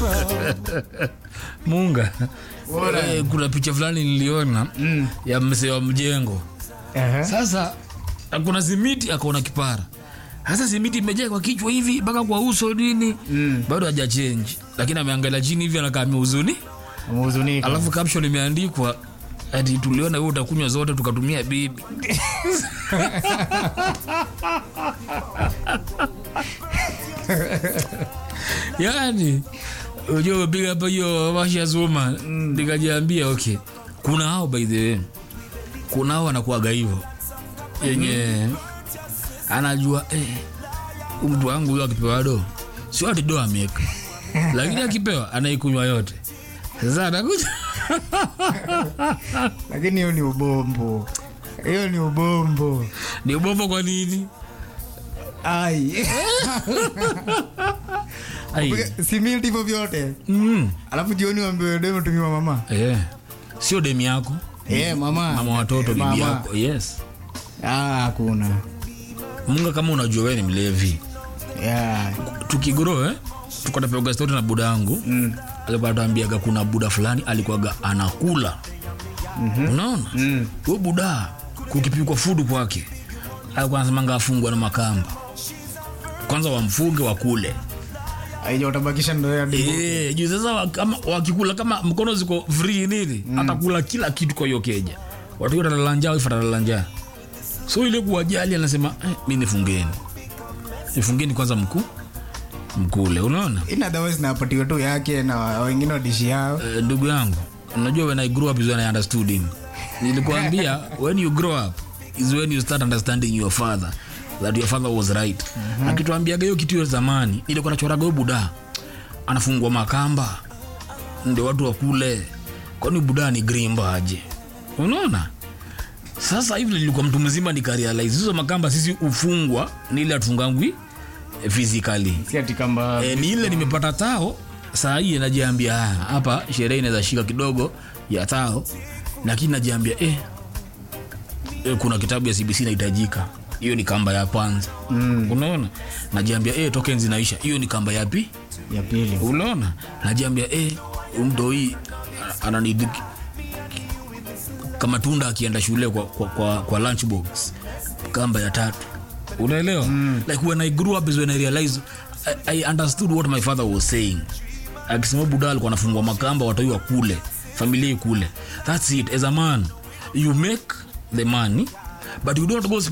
munga eh, kuna picha fulani niliona Mm. ya msee wa mjengo Ehe. sasa kuna simiti akaona kipara sasa simiti imejaa kwa kichwa hivi mpaka kwa uso nini Mm. bado haja change lakini ameangalia chini hivi anakaa amehuzuni Umehuzunika. alafu caption imeandikwa ati tuliona wewe utakunywa zote tukatumia bibi yani unajua umepiga hapa hiyo washa zuma nikajiambia okay kuna hao by the way kuna hao wanakuaga hivyo yenye anajua eh, huyu mtu wangu huyo akipewa do sio ati do ameka lakini akipewa anaikunywa yote sasa anakuja Lakini hiyo ni ubombo. Hiyo ni ubombo. ni ubombo kwa nini Ai. Ai. si milk hivyo vyote. Mm. Alafu jioni waambiwe demo tumiwa mama. Eh. sio demi yako Eh, mama. mama watoto Eh, bibi mama. yako yes Ah, hakuna. munga kama unajua wewe ni mlevi Yeah. tukigro eh? tukatapeoga stori na buda yangu Mm. alikuwa anatuambiaga kuna buda fulani alikuwaga anakula mm-hmm. unaona Mm. huyo buda kukipikwa fudu kwake alikuwa anasemanga afungwa na makamba kwanza wamfunge wakule Aija utabakisha ndo ya dibu. Eh, juu sasa wa- kama wakikula kama mkono ziko free nini atakula kila kitu kwa hiyo keja watu wote watalala njaa wife atalala njaa so ile kuwajali anasema eh, mi nifungeni nifungeni kwanza mkuu mkule unaona Ina otherwise napatiwa tu yake na wengine wadishi yao. Eh, ndugu yangu unajua when i grew up is when i understood him nilikuambia when you grow up is when you start understanding your father that your father was right mm-hmm. akituambiaga hiyo kitu ya zamani nilikuwa nachoraga huyo buda anafungwa makamba ndio watu wakule kwani buda ni grimba aje unaona sasa hivi nilikuwa mtu mzima nikarealize hizo makamba sisi ufungwa ni ile atungangwi physically Si ati kamba. e, ni ile nimepata tao saa hii najiambia "Ah, hapa sherehe inaweza shika kidogo ya tao lakini najiambia eh, eh, kuna kitabu ya cbc inahitajika hiyo ni kamba ya kwanza mm. unaona najiambia eh, token zinaisha hiyo ni kamba yapi Ya pili. unaona najiambia eh, mdoi ananidi kama tunda akienda shule kwa, kwa, kwa, kwa lunchbox kamba ya tatu unaelewa mm. like when i grew up is when i realized I, i understood what my father was saying akisema buda alikuwa anafungwa makamba watoi wa kule familia ikule thats it as a man you make the money but you don't go